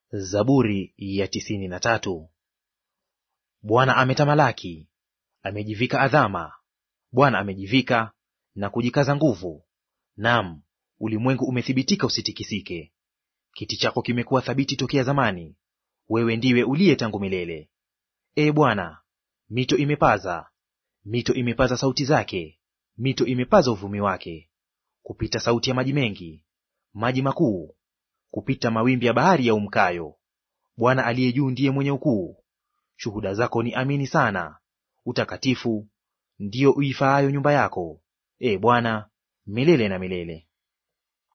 Zaburi ya tisini na tatu. Bwana ametamalaki, amejivika adhama. Bwana amejivika na kujikaza nguvu, naam, ulimwengu umethibitika usitikisike. Kiti chako kimekuwa thabiti tokea zamani, wewe ndiwe uliye tangu milele. Ee Bwana, mito imepaza, mito imepaza sauti zake, mito imepaza uvumi wake, kupita sauti ya maji mengi, maji makuu, kupita mawimbi ya bahari ya umkayo. Bwana aliye juu ndiye mwenye ukuu. Shuhuda zako ni amini sana, utakatifu ndiyo uifaayo nyumba yako, Ee Bwana, milele na milele.